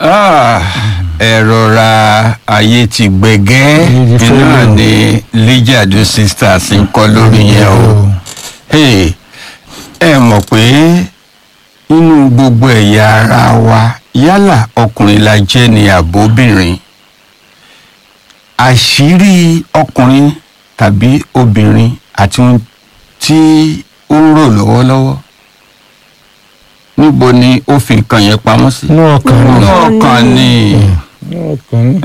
Ah, ẹ rọra ayé ti gbẹgẹ́ Ayé ti fẹ́ iná lọ. ni lijadu sisters ń kọ́ lórí yẹn o Hey, ẹ mọ̀ pé nínú gbogbo ẹ̀yà ara wa yálà ọkùnrin la jẹ́ ni àbóbìnrin àṣírí ọkùnrin tàbí obìnrin àti ohun tí ó ń rò lọ́wọ́lọ́wọ́ níbo ni ó fi nǹkan yẹn pamọ́ sí inú ọkàn inú ni ọkàn ni inú ọkàn ni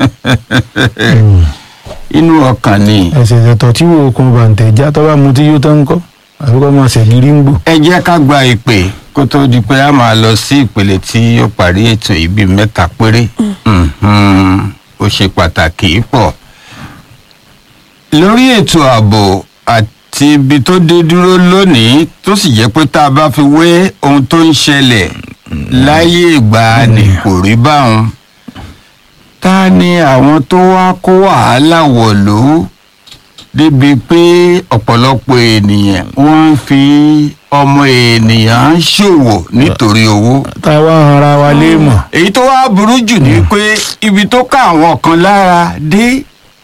inú ọkàn ni ẹsẹ̀ ìṣẹ̀tọ̀ tí wo okun bàǹtẹ̀ já tó bá mu tí yóò tán kọ́ àbí kọ́ máa ṣẹ̀gírí ń gbò. ẹ jẹ́ ká gba ìpè kó tó di pé a máa lọ sí ìpele tí ó parí ètò yìí bíi mẹ́ta péré Mhm. ó ṣe pàtàkì pọ̀ lórí ètò ààbò àti ibi tó dé dúró lónìí tó sì jẹ́ pé tá a bá fi wé ohun tó ń ṣẹlẹ̀ láyé ìgbà ni kò rí báwọn ta ni àwọn tó wá kó wàhálà wọ̀lú débi pé ọ̀pọ̀lọpọ̀ ènìyàn wọ́n ń fi ọmọ ènìyàn ṣòwò nítorí owó. táwa ń ara wa léèmọ̀. èyí tó wá burú jù ni pé ibi tó ká àwọn kan lára dé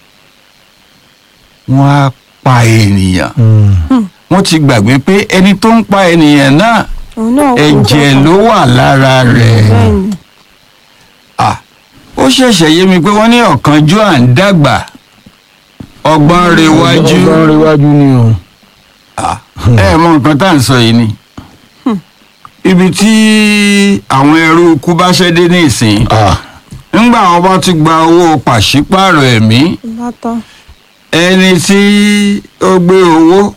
wọ́n á pa ènìyàn wọ́n ti gbàgbé pé ẹni tó ń pa ènìyàn náà òun náà kú ẹ̀jẹ̀ kankan. ló wà lára rẹ̀ bẹ́ẹ̀ni Ah, ó ṣẹ̀ṣẹ̀ yé mi pé wọ́n ní ọ̀kánjú à ń dàgbà ọgbọ́n rewájú ọgbọ́n rewájú ni o. Ah, ẹ mọ nǹkan tá à ń sọ yìí ni ibi tí àwọn ẹrú ikú bá ṣẹ́ dé ní ìsìn ńgbà wọn bá ti gba owó pàṣípààrọ̀ ẹ̀mí bá tán ẹni tí ó gbé owó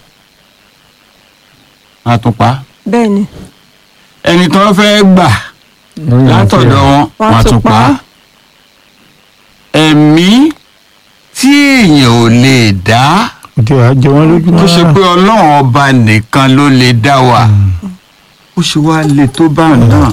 àtùpá bẹ́ẹ̀ni ẹni tó fẹ́ gbà látọ̀dọ̀ wọn Wọ́n á wọ́n tún tún pa pa á. ẹ̀mí tí èèyàn ò lè dá òtí wàá jẹ wọn lójú tó ṣe rárá. pé ọlọ́run ọba nìkan ló lè dá wa ó ṣe wá le tó bá náà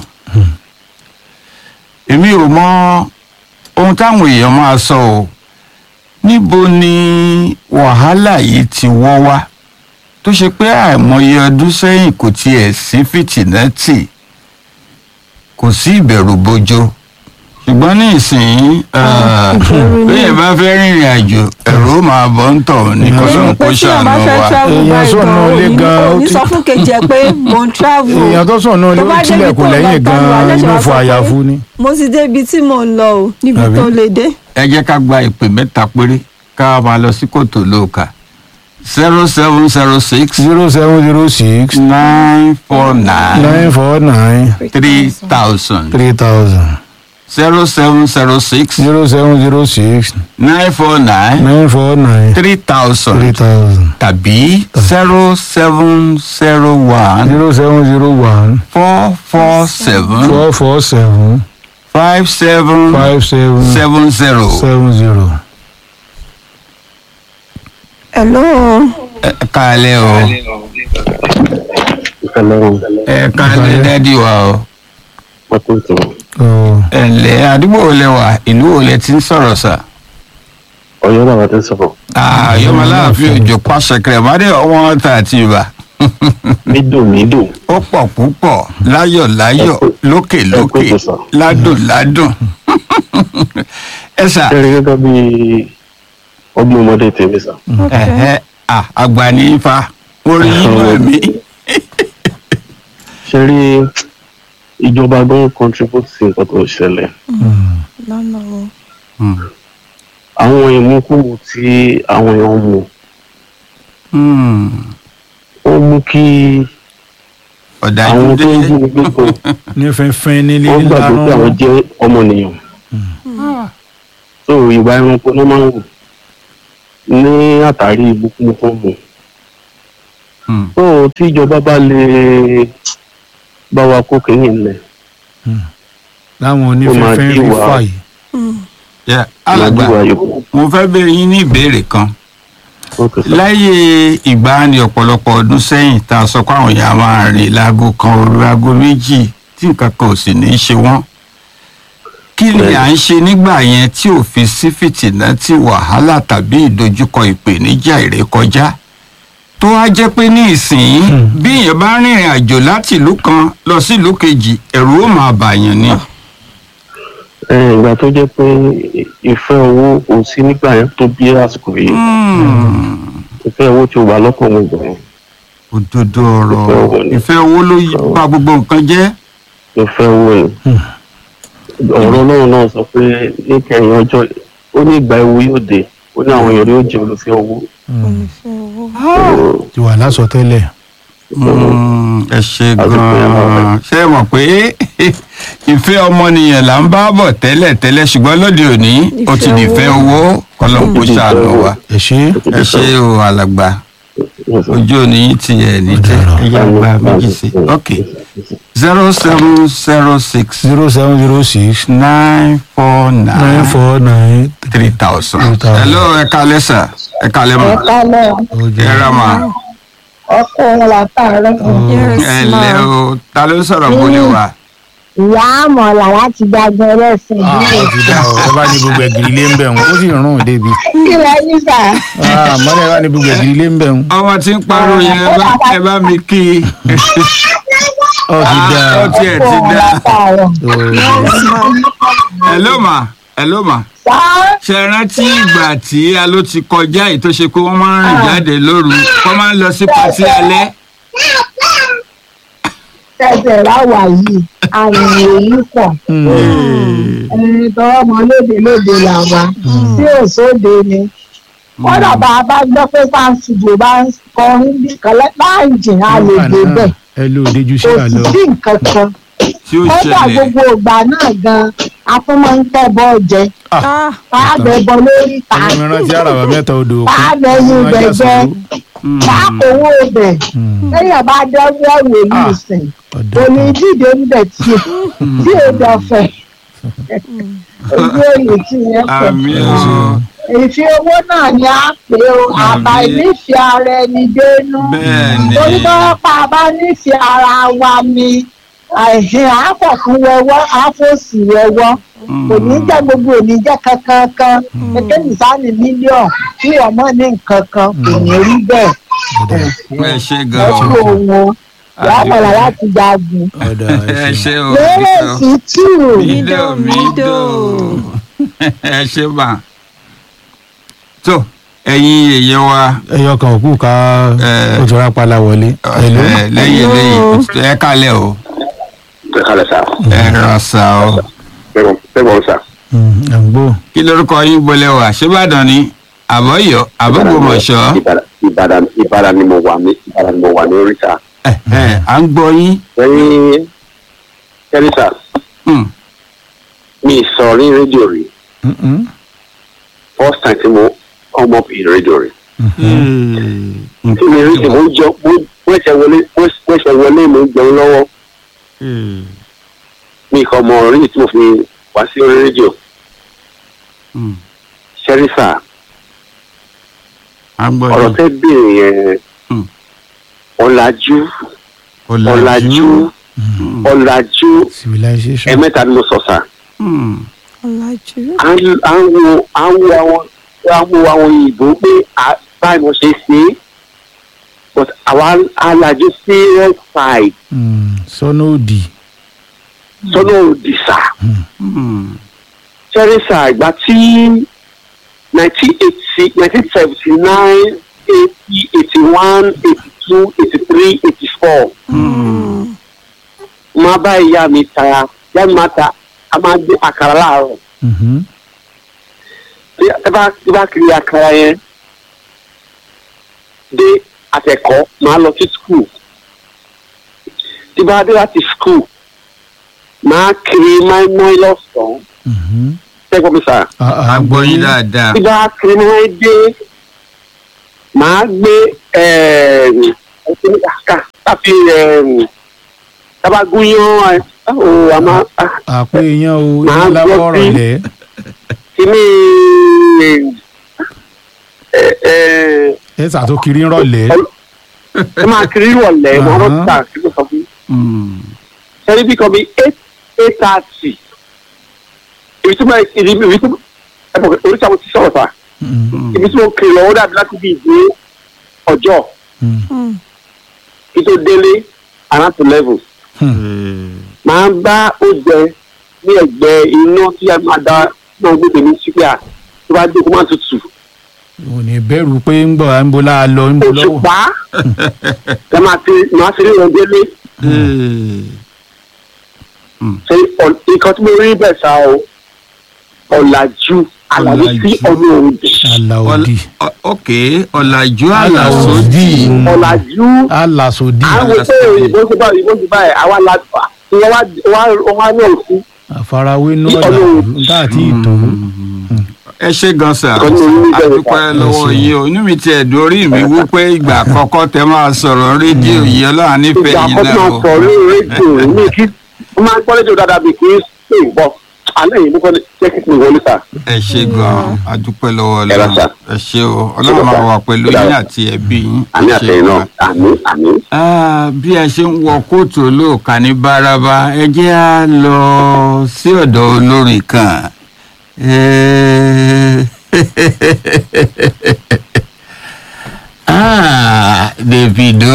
èmi ò mọ ohun táwọn èèyàn máa sọ o níbo ni wàhálà yìí ti wọ́ wá tó ṣe pé àìmọye ọdún sẹ́yìn kò tiẹ̀ sí fìtìnẹ́tì kò sí ìbẹ̀rù bojo ṣùgbọ́n ní ìsìn ìbẹ̀rù ni. bẹ́ẹ̀ bá fẹ́ rìnrìn àjò ẹ̀rù ó máa bọ́ ń tọ̀ ní Èmi kọ́sọ́n pé kó tí wọn bá ṣàánú fẹ́ wa. travel Èèyàn báyìí sọ̀nà gan ilé òní gan, ó òní ti- sọ fún kejì ẹ pé mo ń travel èèyàn tó sùn náà ló Tó bá débi tilẹ̀kùn tó lẹ́yìn lọ tán wà gan-an lẹ́sẹ̀ inú wá fún sọ pé- àyàfu ni. mo ti dé ibi tí mò ń lọ o níbi Àbí? tó lè dé ẹ jẹ́ ká gba ìpè mẹ́ta péré ká máa lọ sí kòtò lóòkà zero seven zero six zero seven zero six nine four nine nine four nine three thousand three thousand zero seven zero six zero seven zero six nine four nine nine four nine three three thousand thousand tàbí zero seven zero one zero seven zero one four four seven four four seven five seven five seven seven zero. seven zero. hello ẹ káalẹ́ o Hello, ẹ káalẹ́ dádì wa o Makoto. Oh, ẹ ǹlẹ́ àdúgbò wo lẹ wà ìlú wo lẹ ti ń sọ̀rọ̀ sà. Ọ̀yọ́ làwọn ti ń sọ̀rọ̀. àyọmọ aláàfin òjò pàṣẹ kẹrẹmọdé ọwọ́n ta àti ibà Mídò mídò. ó pọ̀ púpọ̀ láyọ̀ láyọ̀ lókè lókè ẹ kú ètò, sà. ládùn ládùn ẹ sà Ṣé rí gẹ́gẹ́ bí ọgbọ́n ọmọdé tèmi sà? ẹ̀hẹ́ à, àgbà ní ifá orí inú ẹ̀mí Ṣé rí ìjọba gan contribute sí nǹkan tó ṣẹlẹ̀? lọ́nà o Àwọn ìmúkúmu tí àwọn èèyàn mu, Hmm, ó mú kí ọ̀dájú àwọn dé tó ń jí ní gbogbo ní fẹ́fẹ́ nílé wọ́n gbàgbé pé àwọn ńlá jẹ́ ọmọnìyàn. So ìwà ẹranko ló máa ń wù ní àtàrí ìbúkúmu tó ń mu. Hmm, tó tí ìjọba bá lè bá wa kó kínní ńlẹ̀ láwọn Ó máa onífẹ́fẹ́ dí rí wa. fàyè. yeah, alàgbà lójú wa yòókù. mo fẹ́ béèrè yín ní ìbéèrè kan Okay, sir. láyé ìgbàanì ọ̀pọ̀lọpọ̀ ọdún sẹ́yìn tá a sọ pé àwọn èèyàn máa rìn láago kan òru aago méjì tí nǹkan kan ò sì ní í ṣe wọ́n kí ni à ń ṣe nígbà yẹn tí ò fi sí fìtìnà tí wàhálà tàbí ìdojúkọ ìpèníjà ìrékọjá tó wá jẹ́ pé ní ìsìn bí èèyàn bá rìnrìn àjò láti ìlú kan lọ sí ìlú kejì ẹ̀rù ó máa bàyàn ni. ẹ tó jẹ́ pé ìfẹ́ owó kò sí nígbà yẹn tó bí àsìkò yìí ìfẹ́ owó tí o wà lọ́kàn mi gbà yẹn òdodo ọ̀rọ̀ Ìfẹ́ owó ni. ìfẹ́ owó ló yí pa gbogbo nǹkan jẹ́. ìfẹ́ owó ni ọ̀rọ̀ náà náà sọ pé níkẹyìn ọjọ́ ó ní ìgbà ewu yóò dé ó ní àwọn èèyàn yóò jẹ́ olùfẹ́ owó olùfẹ́ owó. ti wà lásọ tẹ́lẹ̀ Mm, ẹ ṣe Àdúgbò yẹn máa gan-an ṣé ẹ mọ̀ pé ìfẹ́ ọmọnìyàn là ń bá bọ̀ tẹ́lẹ̀ tẹ́lẹ̀ ṣùgbọ́n lóde òní ó ti Ìfẹ́ dìfẹ́ owó kọ́lọ́n kó ṣàánú wa ẹ ṣe ẹ ṣe o alàgbà ojú òní ti ẹ̀ ní tẹ́ ẹ yá gba méjì sí ok zero seven zero six zero seven zero six nine four nine nine four nine three thousand. Three thousand. hello ẹ kalẹ́ sà ẹ kalẹ́ mọ̀ Ẹ̀kálẹ̀ ẹ ra mà ọkọ wọn látàárọ̀. yes ẹ ma lẹ́ o ta ló ń sọ̀rọ̀ bólé wa. Ìyá àmọ̀là láti gbàgbọ́ ẹlẹ́sìn ó ìbílẹ̀. ti dá ọ ẹ bá ní gbogbo ẹgìrì lé ń bẹ̀ wọn ó sì rún débi Kí lẹ ní sà? mọ́lẹ̀ ẹ bá ní gbogbo ẹgìrì lé ń bẹ̀ wọn ọmọ tí ń pariwo yẹn ẹ bá- ẹ bá mi kí i. ó ti dá Ah, ó tiẹ̀ Ọkọ ti wọn dá. látàárọ̀. yes ma hello ma hello ma Sá ṣe rántí ìgbà tí a ló ti kọjá yìí tó ṣe pé wọ́n máa ń rìn jáde lóru wọ́n máa ń lọ sí patí alẹ́. tẹ̀sẹ̀ láwà yìí, àrùn èyí pọ̀. Ẹni tọwọ́ mọ lóde lóde làwà tí ò sóde ni. Kọ́dà bá a bá gbọ́ pé fáńsìdò bá ń kọrin bí kan láǹjì á lè dé bẹ̀. ẹ ló déjú sí Kò sì àlọ́ sí nǹkan kan. tí ó Kọ́dà ṣẹlẹ̀ gbogbo ìgbà náà gan-an, a tún máa ń tẹ̀ bọ́ jẹ. ah Fáàbẹ̀ bọ lórí ta. ọmọ mi rántí àràbà mẹ́ta odò òkun Fáàbẹ̀ yín gbẹgbẹ́. Fáàkówó ibẹ̀. Lẹ́yìn bá dọ́gbọ́ ìwé yìí sìn. Kò ní dìde níbẹ̀ tí tí ò dọ̀fẹ̀. Ojú òye tí yẹn pọ̀. àmì o Ìfi owó náà ni a pè ó. Àbá Àmín. ìnífẹ̀ẹ́ ara ẹni dénú. bẹ́ẹ̀ ni Torí bá pa bá nífẹ̀ẹ́ ara wa ni àìhìn àáfọ̀kún wẹwọ́ àáfòsì wẹwọ́. Kò ní jẹ́ gbogbo òní jẹ́ kankan kan. Gẹ́gẹ́ nìsáni mílíọ̀nù tí ọmọ ní nǹkan kan kò ní rí bẹ́ẹ̀. ẹ ṣe Ẹ gan kú o òun o. Ìyá àmàlà láti jagun. ọ̀dà ẹ ṣe o Lérè sí tù. mídò mídò ẹ ṣe mà tó ẹ̀yin èèyàn wa ẹyọ kan òkú ká Eh. ó ti rápálá wọlé Hello? ẹ lẹ́yìn Hello. lẹ́yìn ẹ kalẹ̀ o ẹ kálẹ̀ sá ẹ ràn sá o bẹ́ẹ̀ sá Mm, à ń gbọ́ kí lorúkọ yín bolẹ̀ wá ṣébàdàn ni àbọ̀yọ̀ àbọ̀gbọ̀mọ̀ṣọ́ ìbàdàn ìbàdàn ni mo wà ní ìbàdàn ni mo wà ní oríta ẹ ẹ à ń gbọ́ yín lẹ́yìn kẹ́rìsà Hmm. mi sọ ní rédíò rí Mm-mm. first time tí mo come up in rédíò rí Hmm. tí mi rédíò mo jọ mo wẹ́sẹ̀ wọlé wẹ́sẹ̀ wọlé mo jẹun lọ́wọ́ Hmm. mi kò mọ orí tí mo fi wá sí orí rédíò Hmm. kẹ́rìsà à ń gbọ́ ọ̀rọ̀ yín tẹ́ béèrè yẹn Hmm. ọ̀làjú ọ̀làjú Hmm. ọ̀làjú civilization ẹ̀mẹ́ta ni mo sọ sá. Hmm. ọ̀làjú à ń à ń wo à ń wo àwọn à ń wo àwọn òyìnbó pé à- báyìí mo ṣe ṣe é but àwa alájú serious side Mm, sọ́nà òdì sọ́nà òdì sá Hmm. sẹ́ríṣà ìgbà tí nineteen eighty nineteen seventy nine eighty eighty one eighty two eighty three eighty four máa bá ìyá mi ta ìyá mi máa ta a máa gbé àkàrà láàárọ̀ Mhm. tí ẹ bá tí bá kiri àkàrà yẹn dé àtẹ̀kọ́ máa lọ sí skul tí bá dé láti skul máa kiri máìmáì lọ́sàn-án Mhm. tẹ́gbọ́n mi sà Ah, ah, à ń gbọ́ yín dáadáa tí bá kiri máìmáì dé máa gbé ẹ̀ẹ́dì ká káfí tabagúnyán ẹ̀ ọ̀ àmà àpò èèyàn o Màá ìyá lábọ́ gbọ́ ọ̀rọ̀ sí. ilẹ̀ kìíní ẹ̀ ẹ̀ ẹ ṣàtòkiri ń rọ̀lẹ́ ẹ máa kiri ìrọ̀lẹ́ wọn Àhán. lọ gbà kí ló sọ fún Hmm. sẹ́ni bí kan bí eight eight thirty ibi tí mo ibi ibi tí ẹ bọ̀ oríṣi àwọn ti sọ̀rọ̀ sá Mm, ibi tí mo kiri lọ ó dàbí láti bí ìdí ọjọ́ mm, kí tó délé around to level mm. máa ń bá oúnjẹ ní ẹ̀gbẹ́ iná tí a máa da náà gbé tèmi sí pé à tó bá dé kó má tutù ò ní bẹ̀rù pé ń bọ̀ à ń bo láà lọ ń bo lọ́wọ́. òṣùpá ẹ máa ti máa ti rí wọn délé ṣe ọ̀- nǹkan tí mo rí bẹ̀ sá o ọ̀làjú àlàyé sí Ọ̀làjú. ọ̀nà òdì aláòdì Ọl- ok ọ̀làjú àlàsódì ọ̀làjú alásòdì àwọn pé òyìnbó ti báyìí òyìnbó ti báyìí àwa la wọ́n wá wọ́n wá náà sí àfarawé Ní nọ́ọ̀dà ọ̀nà tá àti ìtò ẹ ṣe gan sa Nǹkan tí mo rí bẹ́ẹ̀ àdúpẹ́ sà. lọ́wọ́ Ẹ ṣé. yìí o inú mi ti ẹ̀dùn orí mi wípé ìgbà àkọ́kọ́ tẹ máa sọ̀rọ̀ rédíò yìí ọlọ́run nífẹ̀ẹ́ ìgbà yìí àkọ́kọ́ náà náà o. sọ lórí rédíò mi kí wọ́n máa ń gbọ́ rédíò dáadáa bí kì í ṣe ìgbọ́ alẹ́ yìí mo kọ́ jẹ́ kí n wọlé sà. ẹ ṣe gan àdúpẹ́ lọ́wọ́ Ẹ rà ọlọ́run sà. ẹ ṣe o ọlọ́run máa wà pẹ̀lú Ẹ rà yín sà. àti ẹbí yín àmì ẹ ṣé àtẹ̀yìn náà gan. àmì àmì. Ah, bí a ṣe ń wọ kóòtù olóòka ní báraba ẹ jẹ́ á lọ sí ọ̀dọ̀ olórin kan Eh, ah, Davido